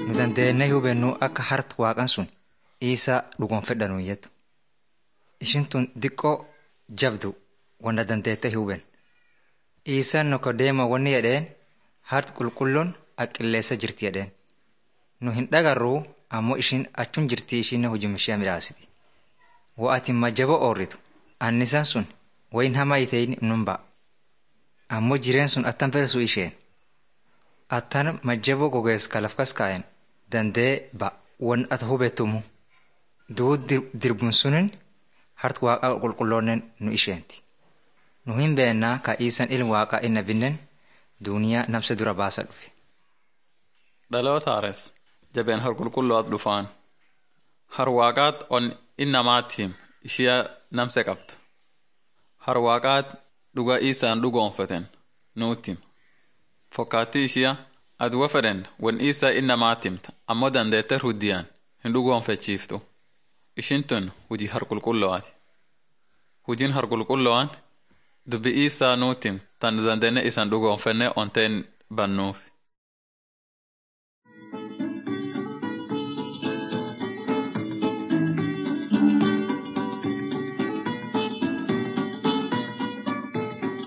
nu dandeennee hubannu akka harta waaqan sun isaa dhugoonfedhanuu jettu. Ishin tun diqqoo jabdu wanta dandeettee huben. Isaan noko deema wanni jedheen harti qulqulloon aqqilleessa jirti jedheen. Nu hin dhagarruu ammoo ishin achun jirti ishiin hojii ishee midhaasiti. Wa'ati majjaba oorritu annisaan sun wayin hamaa iteeyni nun ba'a. Ammoo jireen sun attan fersuu isheen. Attan majjaboo gogees kalaf kas kaa'en dandee ba wan ata hubettumu. Duu dirbun sunin harti waaqaa qulqulloonnen nu isheenti. Nu hin beennaa ka iisan ilmi waaqaa inna binnen duuniyaa namsa dura baasa dhufe. Dhaloota haares jabeen har qulqulloot dhufaan. Har waaqaat on innamaattiim ishiya namse qabdu. Har waaqaat dhuga isaan dhugoonfaten nuuttim. Fokkaattii ishiya aduwa fedhen wan isaa innamaattimta ammoo dandeette huddiyaan hin dhugoonfachiiftu. Ishin tun hujii har qulqullo'aati. Hujiin har qulqullo'aan dubbi isaa nuuttim tan dandeenne isan dhugoonfenne onteen bannuuf.